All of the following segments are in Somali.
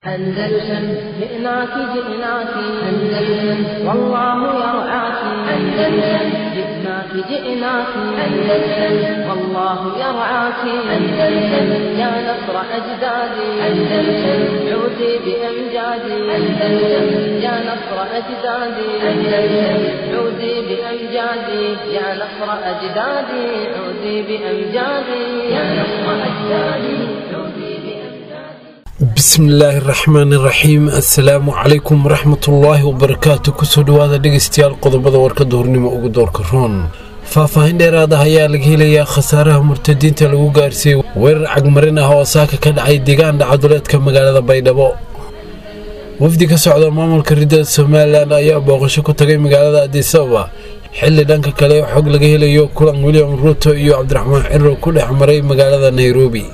أندلسن جئناك جئناك أندلسن والله يرعاك أندلسن جئناك جئناك أندلسن والله يرعاك أندلسن يا نصر أجدادي أندلسن عودي بأمجادي أندلسن يا نصر أجدادي أندلسن عودي بأمجادي يا نصر أجدادي عودي بأمجادي يا نصر أجدادي عودي بأمجادي bismillaahi raxmaani raxiim assalaamu calaykum waraxmatullaahi wabarakaatu kusoo dhowaada dhegeystayaal qodobada warkada hornimo ugu doorka roon faahfaahin dheeraad ah ayaa laga helayaa khasaaraha murtadiinta lagu gaarsiiyey weerar cagmarin ah oo saaka ka dhacay deegaan dhacaduleedka magaalada baydhabo wafdi ka socda maamulka ridada somalilan ayaa booqasho ku tagay magaalada adisababa xilli dhanka kale xog laga helayo kulan william ruuto iyo cabdiraxmaan ciro ku dhex maray magaalada nairobi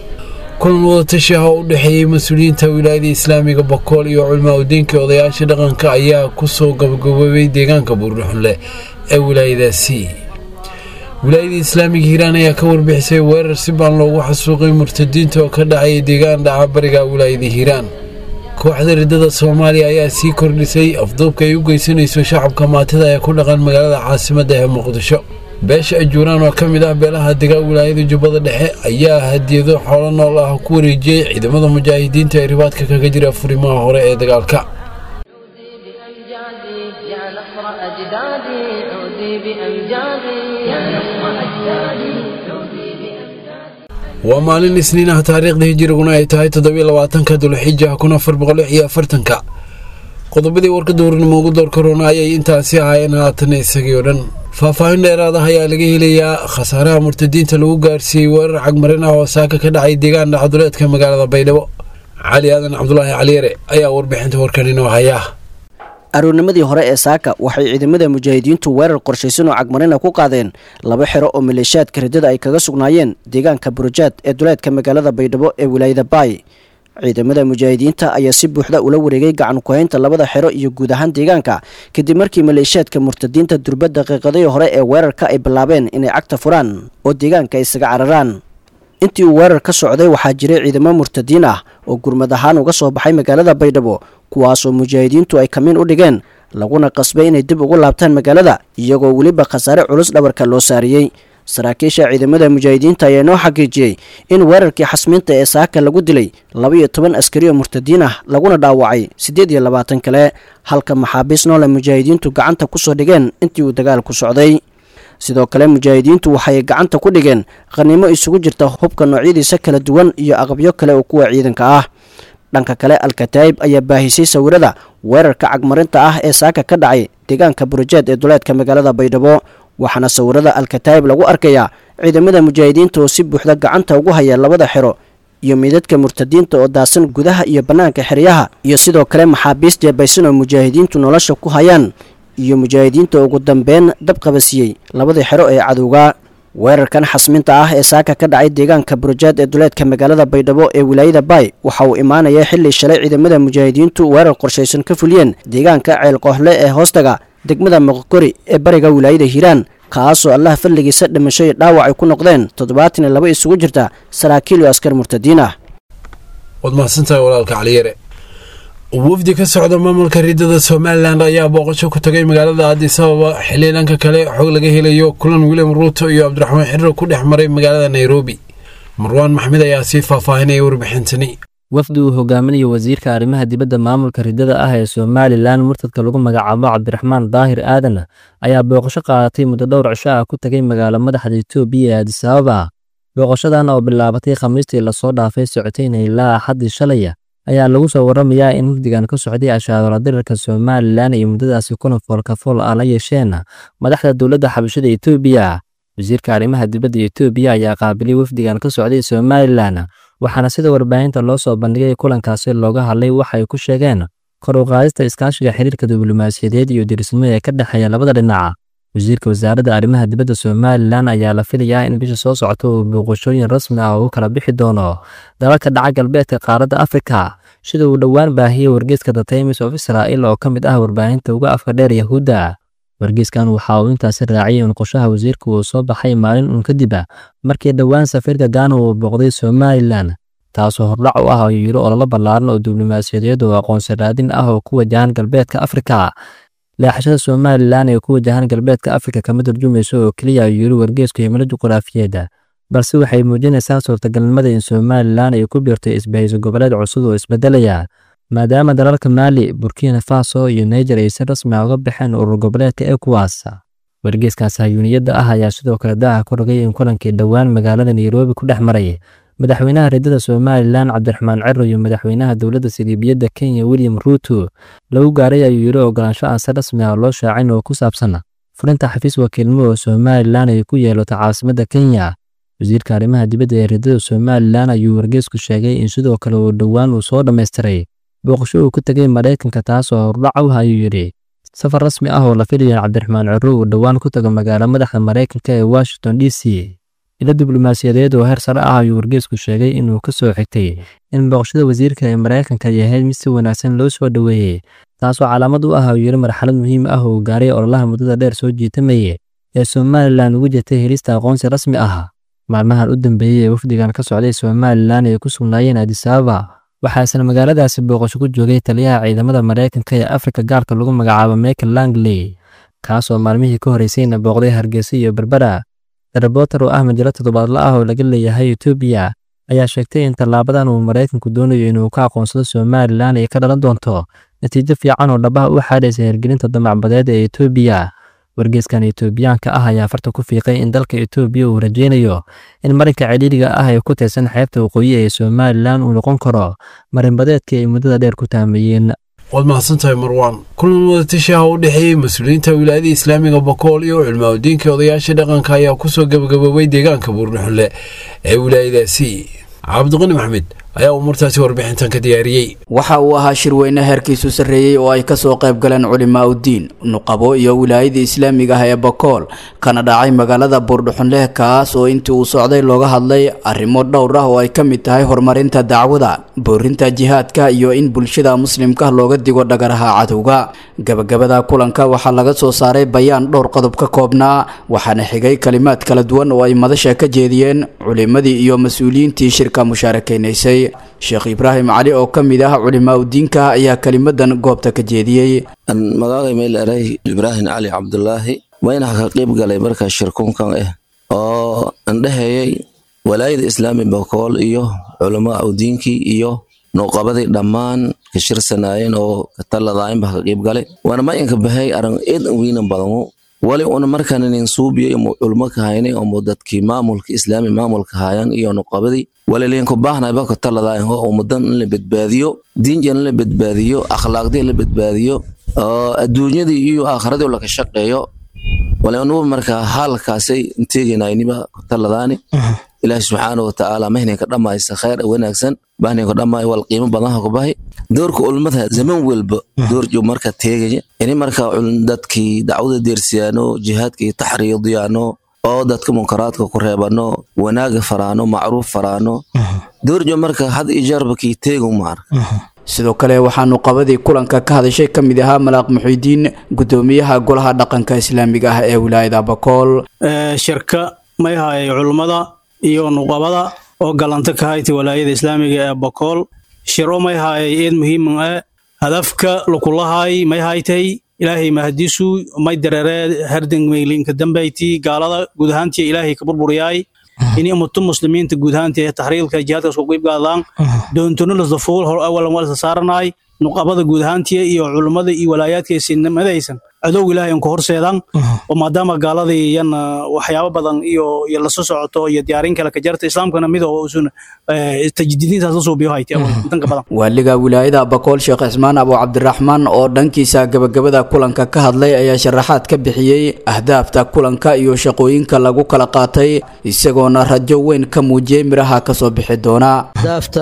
kulan wadatashi ah oo u dhexeeyey mas-uuliyiinta wilaayada islaamiga bokool iyo culmaa-udiinka odayaasha dhaqanka ayaa kusoo gabagaboobay deegaanka buurdhuxunleh ee wilaayadaasi wilaayada islaamiga hiiraan ayaa ka warbixisay weerar si baan loogu xasuuqay murtadiinta oo ka dhacay deegaan dhaca bariga wilaayada hiiraan kooxda ridada soomaaliya ayaa sii kordhisay afduubka ay u geysanayso shacabka maatida ee ku dhaqan magaalada caasimadda ee muqdisho beesha ajuuraan oo ka mid ah beelaha degaa wilaayada jubbada dhexe ayaa hadiyado xoolo nool ah ku wareejiyey ciidamada mujaahidiinta ee ribaadka kaga jira furimaha hore ee dagaalka عودي بأمجادي يا نصر أجدادي عودي بأمجادي يا نصر أجدادي عودي بأمجادي waa maalin isniin ah taariikhda hijiriguna ay tahay toddobiyo labaatanka dulxija kun afar boqol iyo afartanka qodobadii warkada hornimo ugu door korona ayay intaasi ahaayeen haatan isagii oo dhan faahfaahin dheeraad ah ayaa laga helayaa khasaaraha murtadiinta lagu gaarsiiyey weerar cagmarin ah oo saaka ka dhacay deegaan dhacaduleedka magaalada baydhabo cali aadan cabdulaahi caliyare ayaa warbixinta warkan inoo haya aroornimadii hore ee saaka waxay ciidamada mujaahidiintu weerar qorshaysan oo cagmarina ku qaadeen laba xero oo maleeshiyaadka ridada ay kaga sugnaayeen deegaanka burujaad ee duleedka magaalada baydhabo ee wilaayada baay ciidamada mujaahidiinta ayaa si buuxda ula wareegay gacan ku-haynta labada xero iyo guud ahaan deegaanka kadib markii maleeshiyaadka murtadiinta durba daqiiqadii hore ee weerarka ay bilaabeen inay cagta furaan oo deegaanka isaga cararaan intii uu weerar ka socday waxaa jiray ciidamo murtadiin ah oo gurmad ahaan uga soo baxay magaalada baydhabo kuwaasoo mujaahidiintu ay kamiin u dhigeen laguna qasbay inay dib ugu laabtaan magaalada iyagoo weliba khasaare culus dhabarka loo saariyey saraakiisha ciidamada mujaahidiinta ayaa noo xaqiijiyey in weerarkii xasmiinta ee saaka lagu dilay laba iyo toban askari oo murtadiin ah laguna dhaawacay siddeed iyo labaatan kale halka maxaabiis noole mujaahidiintu gacanta kusoo dhigeen intii uu dagaalku socday sidoo kale mujaahidiintu waxay gacanta ku dhigeen qaniimo isugu jirta hubka noocyadiisa kala duwan iyo aqabyo kale oo kuwa ciidanka ah dhanka kale alkataa'ib ayaa baahisay sawirada weerarka cagmarinta ah ee saaka ka dhacay deegaanka burujeed ee duleedka magaalada baydhabo waxaana sawirada alkataa'ib lagu arkayaa ciidamada mujaahidiinta oo si buuxda gacanta ugu haya labada xero iyo meydadka murtadiinta oo daasan gudaha iyo bannaanka xeryaha iyo sidoo kale maxaabiis jeebaysan oo mujaahidiintu nolosha ku hayaan iyo mujaahidiinta ugu dambeyn dab qabasiyey labadii xero ee cadowga weerarkan xasminta ah ee saaka ka dhacay deegaanka burujaad ee duleedka magaalada baydhabo ee wilaayada baay waxa uu imaanaya xilli shalay ciidamada mujaahidiintu weerar qorshaysan ka fuliyeen deegaanka ceelqoohle ee hoostaga degmada moqokori ee bariga wilaayada hiiraan kaasoo allaha fadligiisa dhimasho iyo dhaawac ay ku noqdeen toddobaatan iyo laba isugu jirta saraakiil iyo askar murtadiin ah waad mahadsantahay walaalka caliyare wafdi ka socda maamulka ridada somalilan ayaa booqasho ku tagay magaalada adisababa xilli dhanka kale xog laga helayo kulan william ruuto iyo cabdiraxmaan xiro ku dhex maray magaalada nairobi marwaan maxmed ayaa sii faahfaahinaya warbixintani wafdi uu hogaaminayo wasiirka arrimaha dibadda maamulka ridada ah ee somalilan murtadka lagu magacaabo cabdiraxmaan daahir aadan ayaa booqasho qaadatay muddo dhowr cisho ah ku tagay magaalo madaxda etoobiya ee adisababa booqashadan oo bilaabatay khamiistii lasoo dhaafay socotayna ilaa axaddii shalaya ayaa lagu soo waramayaa in wafdigan ka socday ashaadola dirirka somalilan iyo muddadaasi kuna foolkafool ah la yeesheen madaxda dowladda xabashada etoobiya wasiirka arrimaha dibadda etoobiya ayaa qaabilay wafdigan ka socday somalilan waxaana sida warbaahinta loo soo bandhigay kulankaasi looga hadlay waxa ay ku sheegeen kor u qaadista iskaashiga xiriirka diblomaasiyadeed iyo dirisnimo ee ka dhexeeya labada dhinac wasiirka wasaaradda arrimaha dibadda somalilan ayaa la filayaa in bisha soo socota uu booqashooyin rasmi ah ugu kala bixi doono dalalka dhaca galbeedka qaaradda afrika sida uu dhowaan baahiyey wargeyska the times of israel oo ka mid ah warbaahinta uga afka dheer yahuudda wargeyskan waxa uu intaasi raaciyay in qorshaha wasiirka uu soo baxay maalin uun kadib markii dhowaan safiirka gaana uu booqday somalilan taasoo hordhac u ah ayuu yidhi ololo ballaaran oo diblomaasiyadeed oo aqoonsi raadin ah oo ku wajahan galbeedka afrika leexashada somalilan ee ku wajahan galbeedka afrika kama turjumayso oo keliya ayuu yidhi wargeesku himilo juquraafiyeedda balse waxay muujinaysaa suurtagalnimada in somalilan ay ku biirto isbahayso goboleed cusub oo isbedelaya maadaama dalalka maali burkina faso iyo niger ay si rasmi ah uga baxeen urur goboleedka ecowas wargeeskaas hayuuniyadda ah ayaa sidoo kale daaha ku rogay in kulankii dhowaan magaalada nairobi ku dhex maray madaxweynaha reedada somalilan cabdiraxmaan cero iyo madaxweynaha dowladda siliibiyadda kenya william ruuto lagu gaaray ayuu yidhi ogolaansho aan si rasmi ah loo shaacin oo ku saabsan fulinta xafiis wakiilnimo oo somalilan ay ku yeelato caasimadda kenya wasiirka arrimaha dibadda ee reedada somalilan ayuu wargeesku sheegay in sidoo kale uu dhowaan uu soo dhammaystiray booqasho uu ku tegay maraykanka taas oo hordhac u ayuu yidhi safar rasmi ah oo la filaya cabdiraxmaan cero uu dhowaan ku tago magaalo madaxda maraykanka ee washington d c ilo diblomaasiyadeed oo heer sare ah ayuu wargeesku sheegay inuu ka soo xigtay in booqashada wasiirka ee maraykanka ay ahayd mid si wanaagsan loo soo dhoweeyey taasoo calaamad u ah ayuu yidhi marxalad muhiim ah oo gaaray ololaha muddada dheer soo jiitamayay ee somalilan ugu jirtay helista aqoonsi rasmi ah maalmahan u dambeeyey ee wafdigan ka socday somalilan ay ku sugnaayeen adisababa waxaa isla magaaladaasi booqasho ku joogay taliyaha ciidamada maraykanka ee afrika gaarka lagu magacaabo michael langley kaasoo maalmihii ka horeysayna booqday hargeysa iyo berbera reporter oo ah majalo toddobaadla ah oo laga leeyahay etoobiya ayaa sheegtay in tallaabadan uu maraykanku doonayo inuu ka aqoonsado somalilan ay ka dhalan doonto natiijo fiican oo dhabaha u xaadhaysa hirgelinta damacbadeed ee etoobiya wargeeskan etoobiyaanka ah ayaa farta ku fiiqay in dalka etoobiya uu rajaynayo in marinka celiiriga ah ee ku tirsan xeebta waqooyi ee somalilan uu noqon karo marinbadeedkii ay muddada dheer ku taameeyeen waad mahadsantahay marwaan kulan wadatashaha u dhexeeyey mas-uuliyiinta wilaayada islaamiga bokool iyo culmaaudiinka odayaasha dhaqanka ayaa kusoo gabagaboobay deegaanka buurnaxulle ee wilaayadaasi cabdiqani maxmed ayaa umuurtaasi warbixintan ka diyaariyey waxa uu ahaa shirweyne heerkiisu sarreeyey oo ay kasoo qayb galeen culimaa uddiin nuqabo iyo wilaayada islaamiga ah ee bakool kana dhacay magaalada buurdhuxunleh kaas oo intii uu socday looga hadlay arrimo dhowr ah oo ay ka mid tahay horumarinta dacwada boorinta jihaadka iyo in bulshada muslimka looga digo dhagaraha cadowga gabagabada kulanka waxaa laga soo saaray bayaan dhowr qodob ka koobnaa waxaana xigay kalimaad kala duwan oo ay madasha ka jeediyeen culimadii iyo mas-uuliyiintii shirka mushaarakaysay sheekh ibraahim cali oo ka mid ah culimaa udiinka ayaa kelimadan goobta ka jeediyey magacay meyleray ibraahim cali cabdulaahi waynaha ka qayb galay marka shirkunkan ah oo andhehayay walaayada islaami bakool iyo culamaa udiinkii iyo nuqabadii dhammaan ka shirsanaayeen oo kataladaayinba ka qayb galay waana mayanka bahay aran eedan weynan badanu wali una markaan inin suubiyo imu culmo ka haynay omu dadkii maamulka islaami maamulka hayan iyo nuqabadii waliliinku baahnayba ka taladaayan oo ummadan in la badbaadiyo diinjan in la badbaadiyo akhlaaqdii la badbaadiyo oo adduunyadii iyo aakhiradii laka shaqeeyo wali anugu markaa haalkaasay inteeganayniba ka taladaani ilaahi subxaana watacaala mahninka dhammaysa khayr wanaagsan bahninka dhammaay wal qiimo badanha ku bahay doorka ulmada zaman walba doorjo marka teegaya ini marka dadkii dacwada deersiyaano jihaadkii taxriidiyaano oo dadka munkaraadka ku reebano wanaaga faraano macruuf faraano doorjo marka had iyo jeerba kii teegu maar sidoo kale waxaanu qabadii kulanka ka hadashay ka mid ahaa malaaq muxiidiin gudoomiyaha golaha dhaqanka islaamiga ah ee wilaayada bakool shirka mayhaay culummada iyo nuqabada oo galanta ka hayti walaayada islaamiga ee bakool shiro mayhaay eed muhiiman ah hadafka lukulahay mayhaytay ilaahay mahadisu may darere herdengmeylinka dambayti gaalada guud ahaantii ilaahay ka burburiyaay ini ummato muslimiinta guud ahaantii taxriilka jihaadkaas ku qeyb gaadaan doontona lasdafuul hor awalan waa lasa saaranaay nuqabada guud ahaantii iyo culummada iyo walaayaadka isinimadaysan cadow ilaahay an ku horseedaan oo maadaama gaaladii yan waxyaabo badan iyo iyo lasoo socoto iyo diyaarin kale ka jarta islaamkana mid oo usun tajdiidiintaas la suubiyo hayti danka badan waaliga wilaayada bakool sheekh cismaan abu cabdiraxmaan oo dhankiisa gabagabada kulanka ka hadlay ayaa sharaxaad ka bixiyey ahdaafta kulanka iyo shaqooyinka lagu kala qaatay isagoona rajo weyn ka muujiyey miraha kasoo bixi doona ahdaafta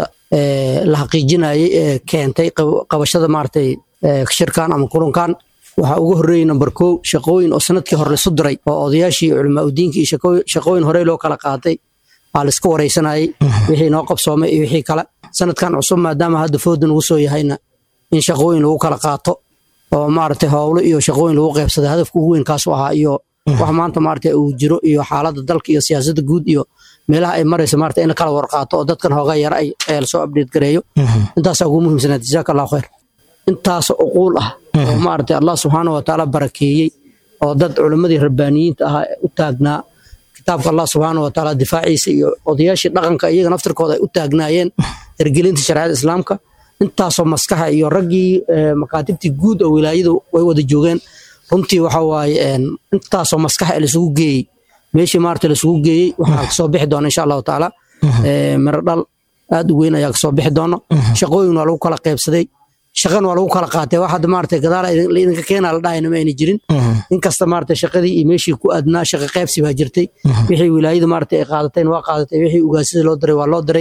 la xaqiijinayay ee keentay qabashada maaragtay shirkan ama kulankan waxaa ugu horreeyey number kow shaqooyin oo sanadkii hore laisu diray oo odayaashii culamaa udiinka iyo shaqooyin horey loo kala qaatay aa laisku waraysanayay wixii noo qabsoomay iyo wixii kale sanadkan cusub maadaama hadda fooda nugu soo yahayna in shaqooyin lagu kala qaato oo maaragtay howlo iyo shaqooyin lagu qaybsada hadafka ugu weyn kaasu ahaa iyo wax maanta maaragtay uu jiro iyo xaaladda dalka iyo siyaasadda guud iyo meelaha ay marayso maarata in la kala warqaato oo dadkan hoogaa yara ay lasoo update gareeyo intaasaa ugu muhiimsanaad jazaaka allahu khayr intaas uquul ah oo maarata allah subxaana wa tacaala barakeeyey oo dad culimmadii rabbaaniyiinta ahaa u taagnaa kitaabka allah subxaana wa tacaala difaaciisa iyo odayaashii dhaqanka iyaga naftirkooda ay u taagnaayeen hirgelinta shareecada islaamka intaasoo maskaxa iyo raggii makaatibtii guud oo wilaayadu way wada joogeen runtii waxa waaye intaasoo maskaxa ee laisugu geeyey meeshii maarata laisugu geeyey waxaa kasoo bixi doona insha allahu tacaala miro dhal aad u weyn ayaa kasoo bixi doona shaqooyin waa lagu kala qaybsaday shaqan waa lagu kala qaatay wax hadda maarata gadaal idinka keenaa la dhahayna ma ayna jirin inkasta maarata shaqadii iyo meeshii ku adnaa shaqa qaybsi baa jirtay wixii wilaayadu maarata ay qaadateen waa qaadatay wixii ugaasida loo diray waa loo diray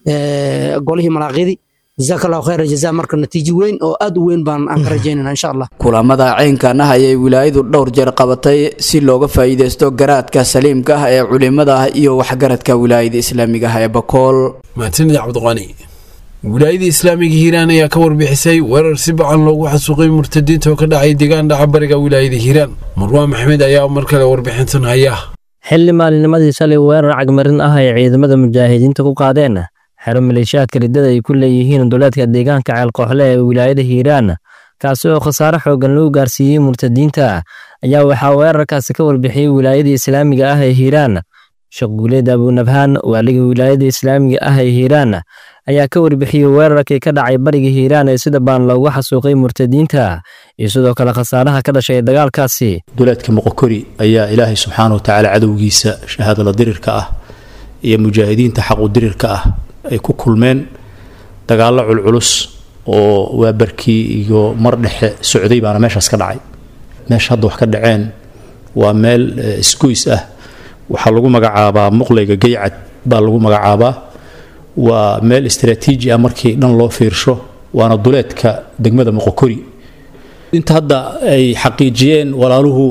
golihii malaaqyadii jazaaka allahu khayra jazaa marka natiijo weyn oo aad u weyn baan aan ka rajaynayna insha allah kulamada caynkan ah ayay wilaayadu dhowr jeer qabatay si looga faa'iidaysto garaadka saliimka ah ee culimada ah iyo waxgaradka wilaayada islaamiga ah ee bakool mahadsanid cabdiqani wilaayada islaamiga hiiraan ayaa ka warbixisay weerar si bacan loogu xasuuqay murtadiinta oo ka dhacay deegaan dhaca bariga wilaayada hiiraan marwaan maxamed ayaa mar kale warbixintan haya xilli maalinimadii shalay weerar cagmarin ah ay ciidamada mujaahidiinta ku qaadeen xero maleeshiyaadka riddada ay ku leeyihiin duleedka deegaanka ceelkooxle ee wilaayada hiiraan kaasi oo khasaare xooggan lagu gaarsiiyey murtadiinta ayaa waxaa weerarkaasi ka warbixiyey wilaayada islaamiga ah ee hiiraan sheekh guuleed abunabhaan waaliga wilaayada islaamiga ah ee hiiraan ayaa ka warbixiyey weerarkii ka dhacay bariga hiiraan ee sida baan loogu xasuuqay murtadiinta iyo sidoo kale khasaaraha ka dhashay dagaalkaasi duleedka moqokori ayaa ilaahay subxaana wa tacaala cadowgiisa shahaadala dirirka ah iyo mujaahidiinta xaqu dirirka ah ay ku kulmeen dagaallo culculus oo waabarkii iyo mar dhexe socday baana meeshaas ka dhacay meesha hadda wax ka dhaceen waa meel isgoys ah waxaa lagu magacaabaa muqlayga geycad baa lagu magacaabaa waa meel istraatiiji ah markii dhan loo fiirsho waana duleedka degmada moqokori inta hadda ay xaqiijiyeen walaaluhu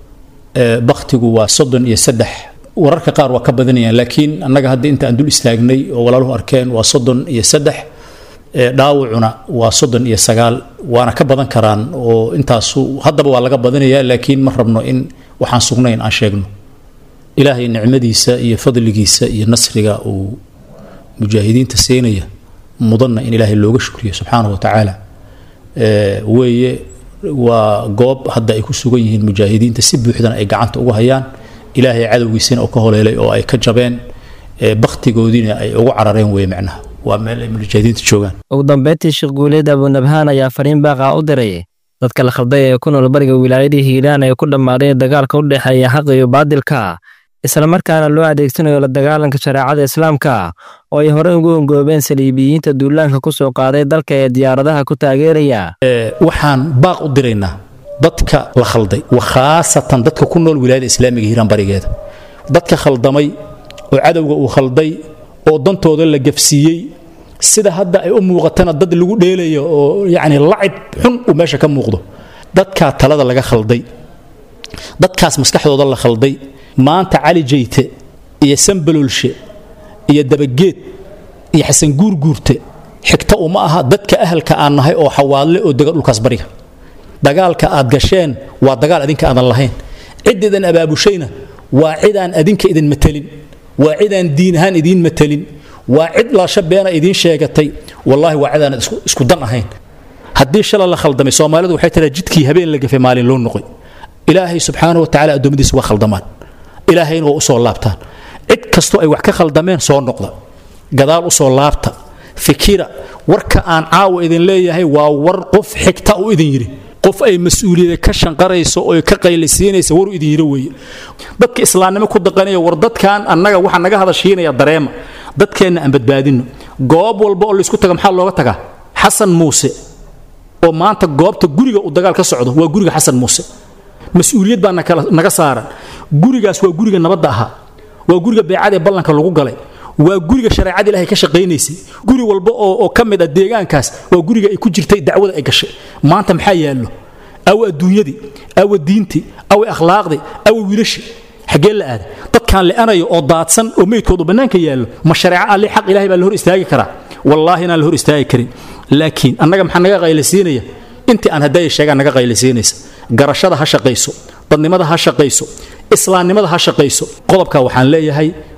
baktigu waa soddon iyo saddex wararka qaar waa ka badanayaan laakiin annaga hadda inta aan dul istaagnay oo walaaluhu arkeen waa soddon iyo saddex dhaawacuna waa soddon iyo sagaal waana ka badan karaan oo intaasu haddaba waa laga badanayaa laakiin ma rabno in waxaan sugnayn aan sheegno ilaahay nicmadiisa iyo fadligiisa iyo nasriga uu mujaahidiinta siinaya mudanna in ilaahay looga shukriyo subxaanahu wa tacaala weeye waa goob hadda ay ku sugan yihiin mujaahidiinta si buuxdana ay gacanta ugu hayaan ilaahay cadowgiisina oo ka holeelay oo ay ka jabeen baktigoodiina ay ugu carareen weye macnaha waa meel ay mujaahidiinta joogaan ugu dambeyntii sheekh guuleed abunabhaan ayaa fariin baaqa u diray dadka la khalday ee ku nool bariga wilaayadii hiiraan ee ku dhammaaday dagaalka u dhexeeya xaqa iyo baadilka islamarkaana loo adeegsanayo la dagaalanka shareecada islaamka oo ay horey ugu ongoobeen saliibiyiinta duulaanka ku soo qaaday dalka ee diyaaradaha ku taageeraya waxaan baaq u diraynaa dadka la khalday wa khaasatan dadka ku nool wilaayada islaamiga hiiraan barigeeda dadka khaldamay oo cadowga uu khalday oo dantooda la gafsiiyey sida hadda ay u muuqatana dad lagu dheelayo oo yacni lacib xun uu meesha ka muuqdo dadkaa talada laga khalday dadkaas maskaxdooda la khalday maanta cali jayte iyo sanbalolshe iyo dabageed iyo xasan guurguurte xigta uma aha dadka ahalka aan nahay oo xawaadle oo dega dhulkaas bariga dagaalka aad gasheen waa dagaal adinka aadan lahayn ciddiidan abaabushayna waa cidaan adinka idin matelin waa cidaan diin ahaan idiin matelin waa cid laasha beena idiin sheegatay wallaahi waa cidaan isku dan ahayn haddii shala la khaldamay soomaalidu waxay tiraa jidkii habeen la gafay maalin loo noqoy ilaahay subxaanahu wa tacala addoommadiisa waa khaldamaan ilaahayna waa u soo laabtaan cid kastoo ay wax ka khaldameen soo noqda gadaal u soo laabta fikira warka aan caawa idin leeyahay waa war qof xigta u idin yidhi qof ay mas-uuliyada ka shanqarayso oo ka qaylisiinaysa waru idin yidhi weeye dadka islaamnimo ku daqanaya war dadkan annaga waxaa naga hadashiinaya dareema dadkeenna aan badbaadinno goob walba oo laysku taga maxaa looga tagaa xasan muuse oo maanta goobta guriga uu dagaal ka socdo waa guriga xasan muuse mas-uuliyad baa naga saaran gurigaas waa guriga nabadda ahaa waa guriga beecada ee ballanka lagu galay waa guriga shareecada ilahay ka shaqaynaysay guri walba oo ka mid ah deegaankaas waa guriga ay ku jirtay dacwada ay gashay maanta maxaa yaallo awa adduunyadii awa diintii awa akhlaaqdii awa wiilashi xaggee la aaday dadkaan le'anayo oo daadsan oo meydkoodu bannaanka yaallo ma shareeco alle xaq ilahay baa la hor istaagi karaa wallaahi inaan la hor istaagi karin laakiin annaga maxaa naga qaylasiinaya intii aan hadday sheegaan naga qaylasiinaysa garashada ha shaqayso dadnimada ha shaqayso islaamnimada ha shaqayso qodobka waxaan leeyahay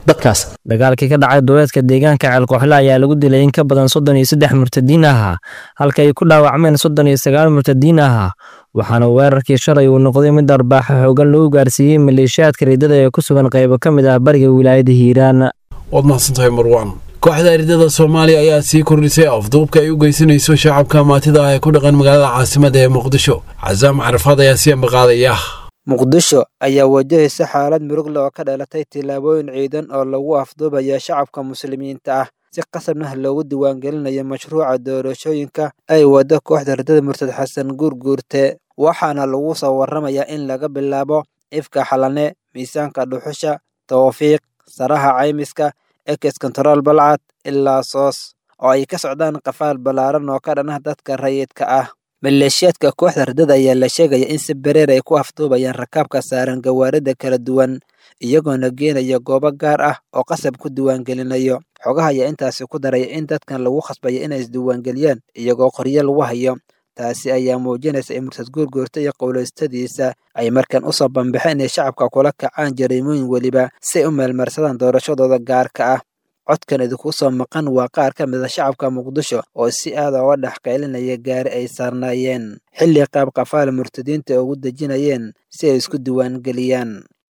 dadkaas dagaalkii ka dhacay duleedka deegaanka ceelkooxle ayaa lagu dilay in ka badan soddon iyo saddex murtadiin ahaa halka ay ku dhaawacmeen soddon iyo sagaal murtadiin ahaa waxaana weerarkii shalay uu noqday mid arbaaxo xoogan lagu gaarsiiyey maleeshiyaadka riddada ee ku sugan qaybo ka mid ah bariga wilaayada hiiraan waad mahadsantahay marwaan kooxda ardada soomaaliya ayaa sii kordhisay afduubka ay u geysanayso shacabka maatida ah ee ku dhaqan magaalada caasimada ee muqdisho casaam carafaad ayaa sii ambaqaadaya muqdisho ayaa wajahaysa xaalad murugle oo ka dhalatay tillaabooyin ciidan oo lagu afduubaya shacabka muslimiinta ah si qasabnah loogu diiwaangelinayo mashruuca doorashooyinka ay waddo kooxda ardada murtad xasan guurguurte waxaana lagu soo warramayaa in laga bilaabo ifka xalane miisaanka dhuxusha tawfiiq saraha caymiska ekes kontarool balcad ilaa soos oo ay ka socdaan qafaal ballaaran oo ka dhanah dadka rayidka ah maleeshiyaadka kooxda ardada ayaa la sheegaya in si bereer ay ku afduubayaan rakaabka saaran gawaarida kala duwan iyagoona geenaya goobo gaar ah oo qasab ku diiwaangelinayo xogaha ayaa intaasi ku daraya in dadkan lagu khasbaya inay isdiiwaangeliyaan iyagoo qoryo lagu hayo taasi ayaa muujinaysa in murtad guurguurta iyo qowlaystadiisa ay markan u soo bambaxeen inay shacabka kula kacaan jariimooyin weliba si ay u meelmarsadaan doorashadooda gaarka ah codkan idinku soo maqan waa qaar ka mid a shacabka muqdisho oo si aada uga dhex qaylinaya gaari ay saarnaayeen xilli qaab qafaal murtadiinta ugu dejinayeen si ay isku diiwaangeliyaan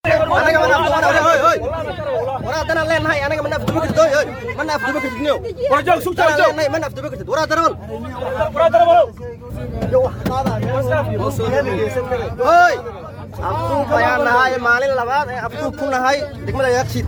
maalin labaad ee afduub ku nahay degmada yaaqshiid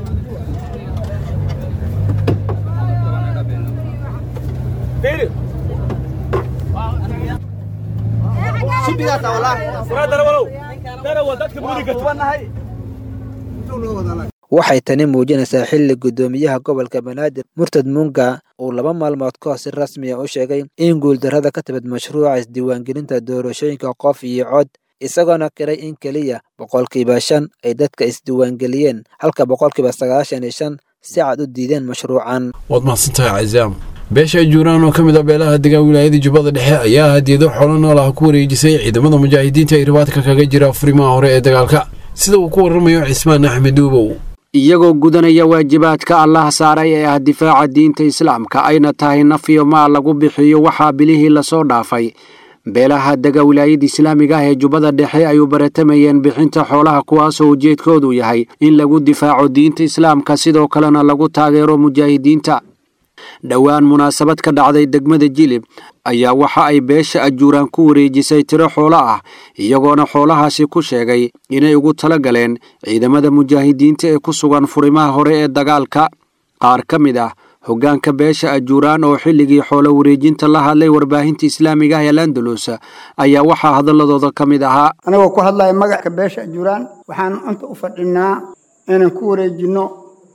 waxay tani muujinaysaa xilli guddoomiyaha gobolka banaadir murtad munga uu laba maalmood ka hor si rasmiya u sheegay in guuldarrada ka timid mashruuca isdiiwaangelinta doorashooyinka qof iyo cod isagoona kiray in keliya boqolkiiba shan ay dadka isdiiwaangeliyeen halka boqolkiiba sagaashan iyo shan si cad u diideen mashruucan waad mahadsantahay casaam beesha juuraan oo ka mid ah beelaha degaan wilaayada jubbada dhexe ayaa hadiyado xoolo nool ah ku wareejisay ciidamada mujaahidiinta ee ribaadka kaga jira furimaha hore ee dagaalka sida uu ku warramayo cismaan axmed duubow iyagoo gudanaya waajibaadka allah saaray ee ah difaaca diinta islaamka ayna tahay naf iyo maal lagu bixiyo waxaa bilihii lasoo dhaafay beelaha dega wilaayada islaamiga ah ee jubbada dhexe ay u baratamayeen bixinta xoolaha kuwaasoo ujeedkoodu yahay in lagu difaaco diinta islaamka sidoo kalena lagu taageero mujaahidiinta dhowaan munaasabad ka dhacday degmada jilib ayaa waxa ay beesha ajuuraan ku wareejisay tiro xoolo ah iyagoona xoolahaasi ku sheegay inay ugu tala galeen ciidamada mujaahidiinta ee ku sugan furimaha hore ee dagaalka qaar ka mid ah hoggaanka beesha ajuuraan oo xilligii xoolo wareejinta la hadlay warbaahinta islaamiga ah ee landalus ayaa waxaa hadaladooda ka mid ahaa anagoo ku hadlaya magacka beesha ajuuraan waxaan inta u fadhinaa inaan ku wareejinno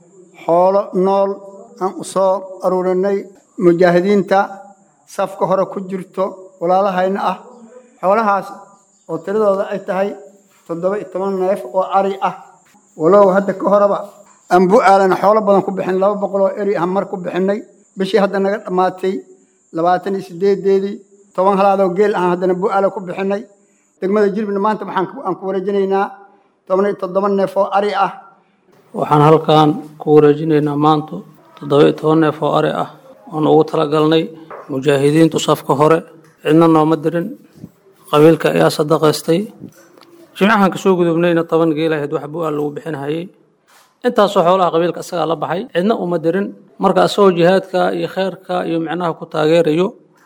xoolo nool aan u soo aruurinay mujaahidiinta safka hore ku jirto walaalahayna ah xoolahaas oo tiradooda ay tahay toddoba iyo toban neef oo ari ah walow hadda ka horeba aan bu-aalana xoolo badan ku bixin laba boqol oo eri ah mar ku bixinay bishii hadda naga dhammaatay labaatan iyo sideedeedii toban halaadoo geel ah haddana bu-aala ku bixinay degmada jirbina maanta waxaan aan ku wareejinaynaa toban iyo toddoba neef oo ari ah waxaan halkan ku wareejinaynaa maanta toddoba iyo toban neef oo ari ah oon ugu talagalnay mujaahidiintu safka hore cidna nooma dirin qabiilka ayaa sadaqaystay jimcahan kasoo gudubnayna toban geel ahayd wax bu-aal lagu bixinhayay intaasoo xoolaha qabiilka isagaa la baxay cidna uma dirin marka isagoo jihaadka iyo kheyrka iyo micnaha ku taageerayo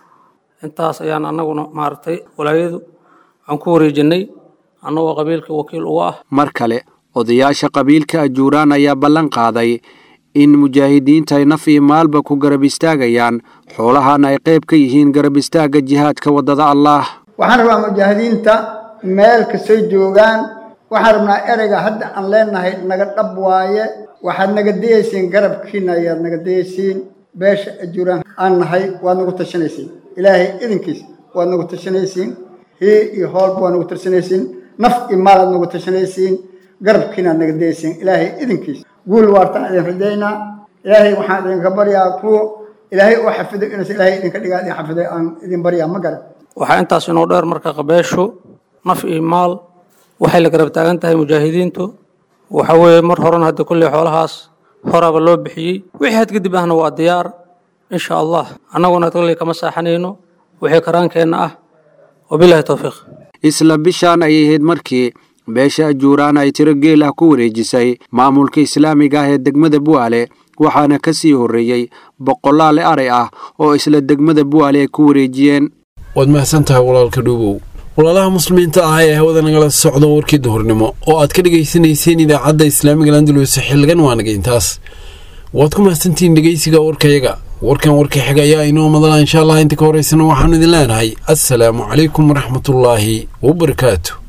intaas ayaan anaguna maaragtay walaayadu aan ku wareejinay annagoo qabiilka wakiil uga ah mar kale odayaasha qabiilka ajuuraan ayaa ballan qaaday in mujaahidiinta ay naf iyo maalba ku garab istaagayaan xoolahana ay qayb ka yihiin garab istaagga jihaadka waddada allaah waxaan rabaa mujaahidiinta meel kastay joogaan waxaan rabnaa ereyga hadda aan leenahay naga dhab waaye waxaad naga dayaysiin garabkiina ayaad naga dayaysiin beesha ajuuraan aan nahay waad nagu tashanaysiin ilaahay idinkiis waad nagu tashanaysiin hii iyo hoolba waad nagu tashanaysiin naf iyo maalaad nagu tashanaysiin garabkiinaad naga dayaysiin ilaahay idinkiis guul waartaan idin rajaynaa ilaahay waxaan idinka baryaa kuwa ilaahay oo xafido inuus ilaahay idinka dhigaa idin xafiday aan idin baryaa ma garan waxaa intaas inoo dheer marka qabeeshu naf iyo maal waxay la garab taagan tahay mujaahidiintu waxa weeye mar horena hadda kulley xoolahaas horaba loo bixiyey wixii had kadib ahna waa diyaar insha allah annaguna tagli kama saaxanayno wixii karaankeenna ah wabilahi towfiiq isla bishaan ayay ahayd markii beesha ajuuraan ay tiro geel ah ku wareejisay maamulka islaamiga ah ee degmada bu'aale waxaana ka sii horreeyey boqolaale aray ah oo isla degmada bu'aale ay ku wareejiyeen waad mahadsan tahay walaalka dhuubow walaalaha muslimiinta ah ee hawada nagala socda warkii duhurnimo oo aad ka dhegaysanayseen idaacadda islaamiga landulus xilligan waanaga intaas waad ku mahadsantihiin dhegaysiga warkayaga warkan warka xiga ayaa inoo madala insha allah inta ka horeysana waxaanu idin leenahay assalaamu calaykum waraxmatullaahi wabarakaatu